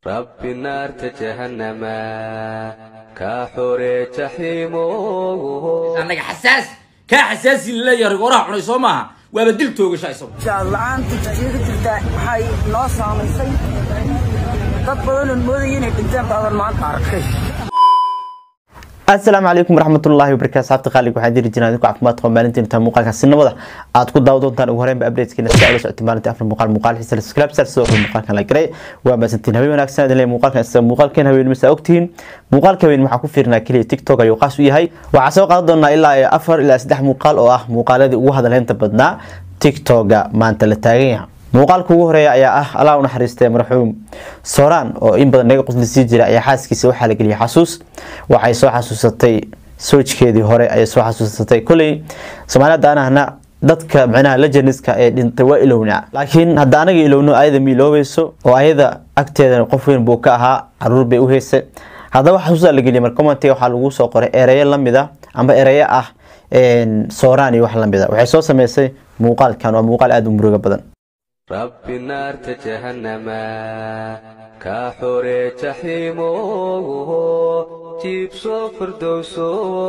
rabbi naarta jahannama kaa xoree jaxiimo annaga xasaas kaa xasaasi laleeyahay rigoraha cunay soo maaha waaba dil toogasha isagu jaallacaanta jasiira jirta waxay noo saamaysay dad badanoon moodaya inay dhinteen baaban maanta arkay asalaamu calaykum waraxmatullaahi wabarakaatu saabta qaaliga waxaan diri jirnaa idinku caafimaad qaba maalintiin intaa muuqaalka sinimada aad ku daawa doontaan ugu horreynba updatekiina si aad la socotay maalintii afar muuqaal muuqaal xiisa subscribe sar sidoo kale muuqaalkan la garay waa maasantiin habeen wanaagsan idin leeyahay muuqaalkan isaga muuqaalkeen habeen masa ogtihiin muuqaalka habeen waxaa ku fiirnaa keliya tiktok ayuu qaas u yahay waxaa soo qaadan doonaa ilaa iyo afar ilaa saddex muuqaal oo ah muuqaaladii ugu hadalheynta badnaa tiktoga maanta la taagan yahay muuqaalka ugu horeeya ayaa ah allah u naxariistay marxuum sooraan oo in badan naga quslisii jira ayaa xaaskiisa waxaa la geliyay xasuus waxay soo xasuusatay soojkeedii hore ayay soo xasuusatay koley soomaalida anahna dadka micnaha legendiska ee dhintay waa ilownaa laakiin hadda anaga ilowno ayada ma iloobayso oo ayada agteeda qof weyn buu ka ahaa caruur bay u heysay haddaba xasuusaa la geliyay mar commentiga waxaa lagu soo qoray ereyo lamid ah amba ereyo ah sooraan iyo wax lamid a waxay soo sameysay muuqaalkan waa muuqaal aada u muruga badan rabbi naarta jahannama kaa xoree jaxiimo jiibso firdowso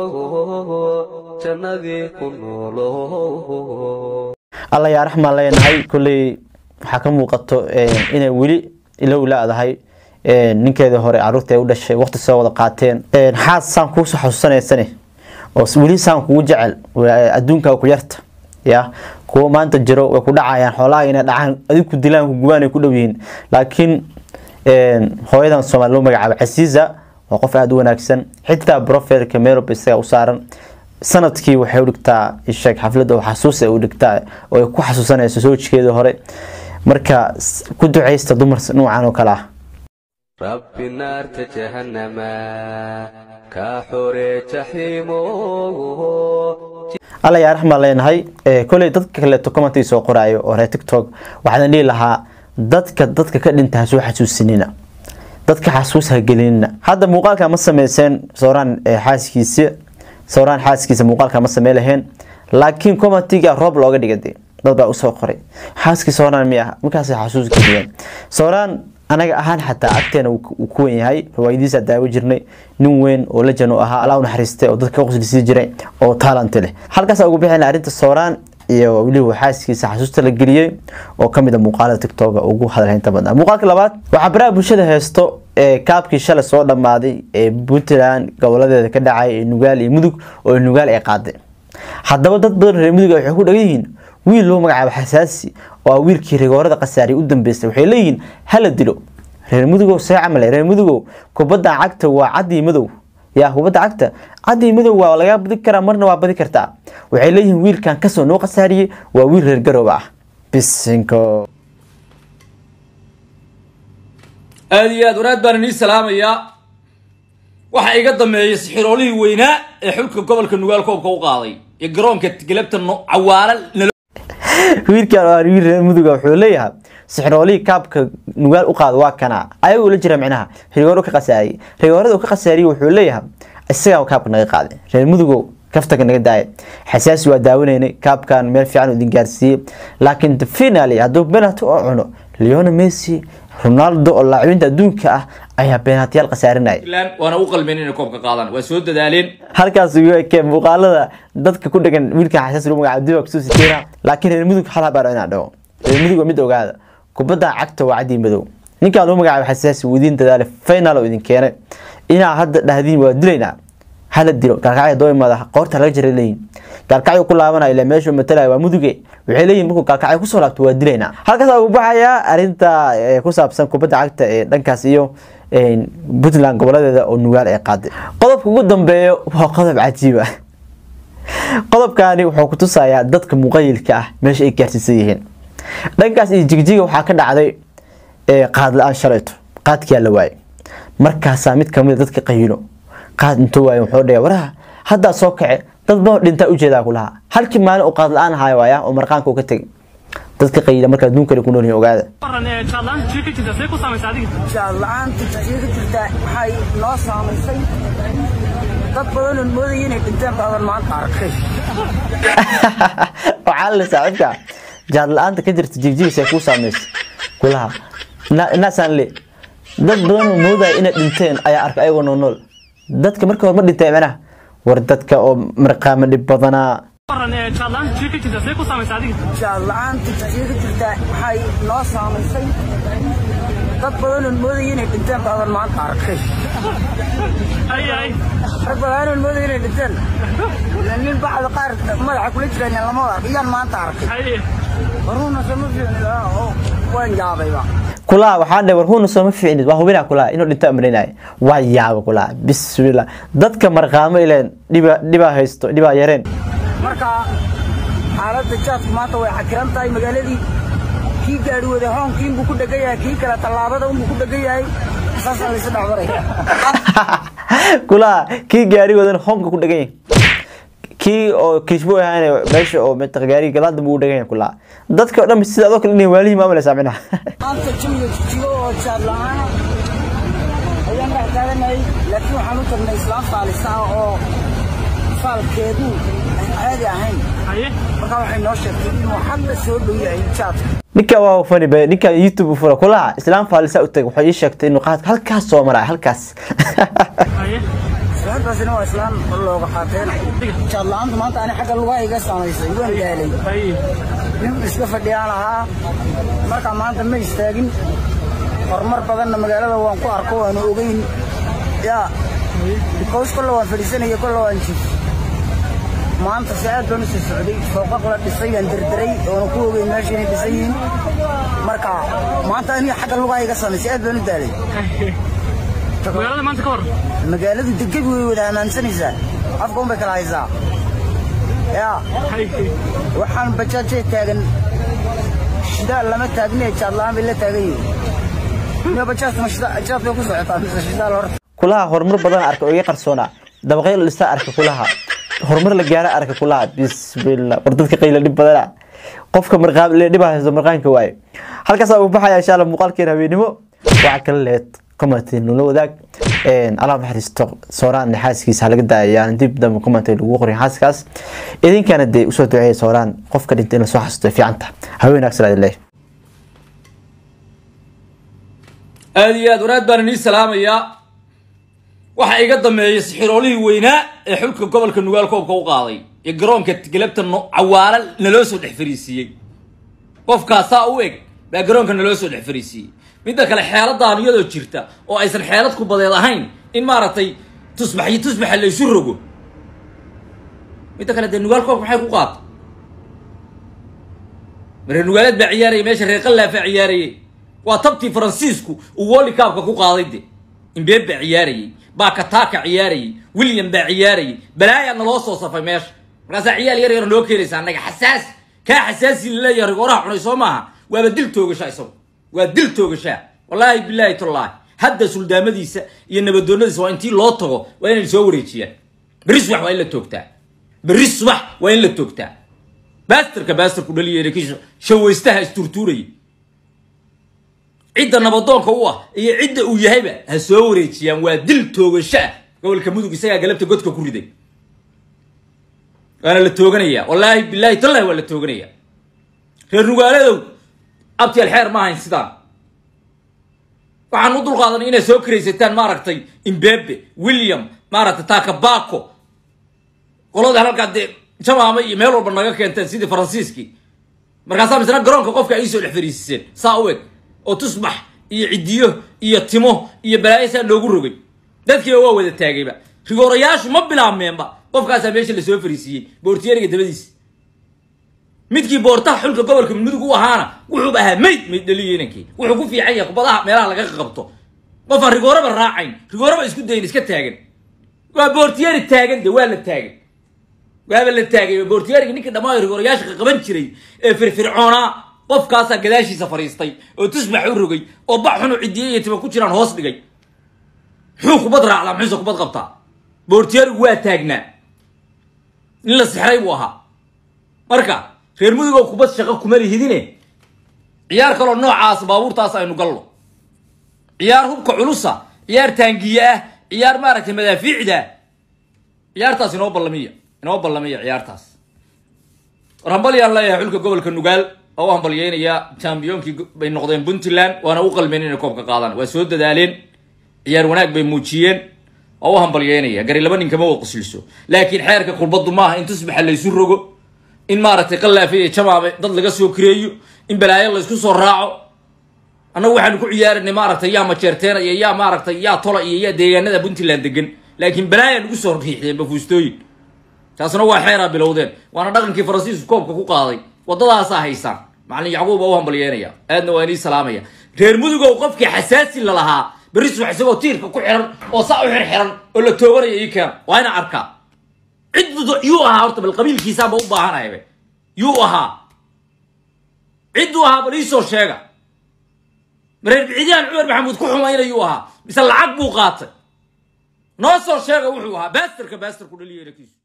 jannadii ku noolo alla yaa raxmaan leenahay kolley waxaa ka muuqato inay weli ilow la-dahay ninkeedii hore caruurta ay u dhashay waqti soo wada qaateen xaas saan kuusoo xasuusanaysane oo weli saan kugu jecel adduunka ku yarta ya kuwa maanta jiro way ku dhacayaan xoolaha inay dhacaan adig ku dilaan ku gubaan ay ku dhow yihiin laakiin hooyadan soomaali loo magacaabo casiiza waa qof aada u wanaagsan xitaa brofilka merob isaga u saaran sanadkii waxay u dhigtaa isheeg xaflad oo xasuus ay u dhigtaa oo ay ku xasuusanayso soojkeedii hore marka ku ducaysta dumar nuucan oo kale ah rabbi naarta jahannama kaa xoree jaxiimo alla yaa raxmaan leenahay koley dadka kaleeto commentii soo qoraayo oo reer tiktok waxaan dhihi lahaa dadka dadka ka dhinta ha soo xasuusinina dadka xasuus ha gelinina hadda muuqaalka ma sameyseen sooraan xaaskiisa sooraan xaaskiisa muuqaalka ma samey laheen laakiin commentiga roob looga dhigade dad baa usoo qoray xaaskii sooraan mi ah markaasay xasuus geliyeen sooraan anaga ahaan xataa agteena uu ku wen yahay riwaayadiisa daawo jirnay nin weyn oo lejan u ahaa allah u naxariistay oo dadka ka quslisii jiray oo taalanti leh halkaasa ugu bixina arrinta sooraan iyo weliba xaaskiisa xasuusta la geliyey oo kamid a muuqaalada tiktoga ugu hadalhaynta badnaa muuqaalka labaad waxaa baraha bulshada heesto ee kaabkii shalay soo dhammaaday ee puntland goboladeeda ka dhacay ee nugaal iyo mudug oo nugaal ay qaaday haddaba dad badan reer mudug waxay ku dhagan yihiin wiil loo magacaabo xasaasi oo wiilkii rigoorada khasaariya u dambeystay waxay leeyihiin hala dilo reer mudugow see camale reer mudugow kubadda cagta waa cadii madow yaa kubadda cagta cadii madow waa laga badi karaa marna waa badi kartaa waxay leeyihiin wiilkan kasoo noo khasaariyey waa wiil reer garoob ah bisinko aada iyo aad wanaad baan inii salaamayaa waxaa iga dameeyay sixiroolihii weynaa ee xulka gobolka nugaal koobka u qaaday ee garoonka galabta cawaala nalo wiilkan waa wiil reer muduga wuxuu leeyahay sixroolihii kaabka nugaal u qaada waa kana ayagoo la jira micnaha rigooro ka khasaariyey rigoorada uu ka khasaariyey wuxuu leeyahay isagaa kaabka naga qaaday reer mudugow kaftaga naga daaya xasaasi waa daawanaynay kaabkan meel fiican idin gaarsiiyey laakiin finally hadduu penalty oo cuno leona messi ronaldo oo laacibiinta adduunka ah ayaa beenaatiyaal khasaarinaya waana u qalmeen inay koobka qaadaan waa soo dadaaleen halkaas ugu ekee muuqaalada dadka ku dhagan wiilkan xasaasi lagu magacaabo diba kusoo siteena laakiin reer mudug hal habaar inaan dhaho reer mudug waa mid ogaada kubadda cagta waa cadii madow ninkaan loo magacaabo xasaasi wuu idiin dadaale final oo idin keenay inaa hadda dhahdiin waa dilaynaa hala dilo gaalkacyo doo imaada qoorta laga jira leeyihin gaalkacyo ku laabanaya ilaa meeshuu matalaya waa muduge waxay leeyihin markuu gaalkacyo kusoo laabto waa dilaynaa halkaas ugu baxayaa arrinta ku saabsan kubadda cagta ee dhankaas iyo puntland goboladeeda oo nugaal ay qaaday qodobka ugu dambeeyo waa qodob cajiib ah qodobkani wuxuu ku tusayaa dadka muqayilka ah meesha ay gaarsiisan yihiin dhankaas iyo jigjiga waxaa ka dhacday qaad la-aan shalayto qaadkiyaa la waayay markaasaa mid kamida dadka qayilo qaad intuu waayo wuxuu dhaya waraha haddaa soo kace dad badan dhintaa ujeedaa ku lahaa halkii maalin uu qaad la-aan ahaay waaya oo marqaanka uu ka tegay dadka qayila marka adduunkale ku noolyihin ogaada jaallacaanta jasiira jirta waxay noo saamaysay dad badanoon moodaya inay dhinteen baaban maanta arkay waxaa la saaxiibka jaad la-aanta ka jirta jigjigisay kuu saamaysa kulaha naasaan le dad badan oo moodaya inay dhinteen ayaa arkay ayagoo nool nool dadka marka hore ma dhinteen macnaha war dadka oo marqaama dhib badanaa jaad la-aanta jasiira jirta waxay noo saamaysay dad badanoon moodaya inay dhinteen baadan maanta arkay rag badanoon moodaya inay dhinteen ila nin bacda qaar madaxa kula jiraan lama ark iyaan maanta arkay waruuna sama fiicni oo waan yaabayba kulaha waxaa dhe war huuna sooma fiicnid waa hubinaa kulaha inuu dhinto amrinaya waa yaaba kulaha bismillah dadka marqaamo ileen dhiba dhibaa haysto dhibaa yareen marka xaaladda jaadku maanta way cakiran tahay magaaladii kii gaari wada hoonkiin buu ku dhegan yahay kii kale tallaabada unbuu ku dhegan yahay saasaa laysu dhexmaraya kulaha kii gaari wadan hoonka ku dhegan yahay kii oo kishbo ahaan meesha oo mataqa gaariga gadaal dambe u dhegan yahay kulaha dadka oo dhan sida adoo kale inay waalihii maamulaysaa minaha maanta jawiga jijigo oo jaad la-aana ayaan dhex taaganay laakiin waxaan u tagnay islaam faalisa ah oo faalkeedu aan caadi ahayn markaa waxay noo sheegtay inuu hadda soo dhow yahay jaadka ninka waa fani be ninka youtube u fura kulaha islaam faalisa u tagay waxay ii sheegtay inuu qaadka halkaas soo maraya halkaas islaantaasina waa islaan looga qaateen jaad la-aantu maanta ani xagga lugaha iga samaysay waan daalay nin iska fadhiyaan ahaa markaa maanta ma istaagin horumar badanna magaalada waan ku arko waanu ogeyn yaa bikows kolle waan fadhiisanaya kolle waan jif maanta si aad baan u soo socday fooqaq la dhisay baan derderay oona ku ogeyn meesha inay dhisan yihiin marka maanta aniga xagga lugaha iga samaysay aad baan u daalay magaalada maanta ka hor magaaladu degebi way wada ammaansanaysaa afka un bay kala haysaa yaa waxaan bajaajay taagan shidaal lama taagne jaad la-aan bay la taagan yihiin miya bajaajta ma shida- jaad bay ku socotaa mise shidaal horta kulaha horumar badan arka oo iga qarsoona dabaqyo la dhista arka kulaha horumar la gaara arka kulaha bismillah war dadka qayla dhib badana qofka marqaam le dhibaa haysto marqaanka waaye halkaasaa uu baxaya insha allah muuqaalkeena habeenimo waxaa kala lehed commenty nula wadaag allah naxariisto sooraan xaaskiisa halaga daayaan dib dambe commenty lagu qorin xaaskaas idinkana dee usoo duceeya sooraan qofka dhintay in la soo xasuusto fiicanta haween wanaagsan aad leeyahay aada iyo aad wanaad baan inii salaamayaa waxaa iga dameeyay sixiroolihii weynaa ee xulka gobolka nugaal koobka u qaaday ee garoonka galabta no- cawaala naloo soo dhex fariisiiyey qofkaasaa u eg baa garoonka naloo soo dhex fariisiiyey midda kale xeeladaan iyadoo jirta oo aysan xeelad ku badeed ahayn in maaragtay tusbax iyo tusbaxa la isu rogo midda kale dee nugaal koobka maxay ku qaata reer nugaaleed baa ciyaarayay meesha reer qallaafaa ciyaarayay waa tabtii faransiisku uu woli kaabka ku qaaday de imbeeb baa ciyaarayay bakataka ciyaarayay william baa ciyaarayay balaayaa naloo soo safay meesha markaasaa ciyaal yar yar noo keenaysa annaga xasaas kaa xasaasi laleeyahay rigooraha cunay soo maaha waaba dil toogashaa isagu waa dil toogashaa wallaahi bilaahi tallaahi hadda suldaamadiisa iyo nabadoonadiisa waa intii loo tago waa inay soo wareejiyaan berri subax waa in la toogtaa berri subax waa in la toogtaa baastarka baastarku dhaliyeena kii shawaystaha isturtuurayay cidda nabadoonka u ah iyo cidda uu yahayba ha soo wareejiyaan waa dil toogasho ah gobolka mudug isagaa galabta godka ku riday waana la tooganayaa wallaahi bilaahi tallahi waa la tooganayaa reer nugaaladow abtial xeer ma ahayn sidaan waxaan u dulqaadanay inay soo karaysataan maaragtay imbebe william maaragtay takabako qolada halkaa dee jamaama iyo meel walba naga keenteen sidii faransiiskii markaasaa misna garoonka qofka ay soo dhex fariisiseen saa u eg oo tusbax iyo cidiyo iyo timo iyo balaayo saa loogu rogay dadkiiba waa wada taagayba rigoorayaashu ma bilaabmeenba qofkaasaa meesha lasoo fariisiiyey boortiyeriga dabadiisa midkii boortaha xulka gobolka mudug u ahaana wuxuuba ahaa mayd mayd dhaliyo inankii wuxuu ku fiican yahay kubadaha meelaha laga qabto qofaan rigooraba raacayn rigooraba isku dayin iska taagan waa boortiyeri taagan de waa la taagan waaba la taagay boortiyeriga ninkii dhammaan rigoorayaasha qaban jiray ee firfircoonaa qofkaasaa gadaashiisa fariistay oo tusbax u rogay oo bax xunu cidiye iyo tima ku jiraan hoos dhigay muxuu kubad raacdaa muxuuse kubad qabtaa boortiyerigu waa taagnaa nin la sixray buu ahaa marka reer mudugow kubad shaqo kuma lihidine ciyaar kaloo noocaas baabuurtaas aynu gallo ciyaar hubka culusa ciyaar taangiye ah ciyaar maaragtay madaafiicda ciyaartaas inoo ballamiya inoo ballamiya ciyaartaas war hambalyaan leeyahay xulka gobolka nugaal oo u hambalyeynayaa chambiyoonkii bay noqdeen puntland waana u qalmeen inay koobka qaadaan waa soo dadaaleen ciyaar wanaag bay muujiyeen oo u hambalyeynaya gari laba nin kama wa qusliso laakiin xeerka kulbadu maaha in tusbaxa laysu rogo in maaragtay qalaafe iyo jamaabe dad laga soo kireeyo in balaayo laysku soo raaco annagu waxaanu ku ciyaaranay maaragtay yaa majeerteena iyo yaa maaragtay yaa tola iyo yaa deegaanada puntland degan laakiin balaaya nagu soo riixdeen bafuustooyin taasna waa xeeraa bilowdeen waana dhaqankii faransiisku koobka ku qaaday wadadaasaa haysaan macalin yacquub baa u hambalyeynaya aadna waa inii salaamaya reer mudugow qofkii xasaasi la lahaa berri subax isagoo tiirka ku xiran oo saa u xirxiran oo la tooganaya ii keena waa ina arkaa cid yuu ahaa horta bal qabiilkiisaanba u baahanaybe yuu ahaa cidduu ahaa bal iisoo sheega mareer bicidyaan cumar maxamuud ku xumaynayuu ahaa mise lacag buu qaatay noo soo sheega wuxuu ahaa baastarka baastar ku dhaliya inakiisu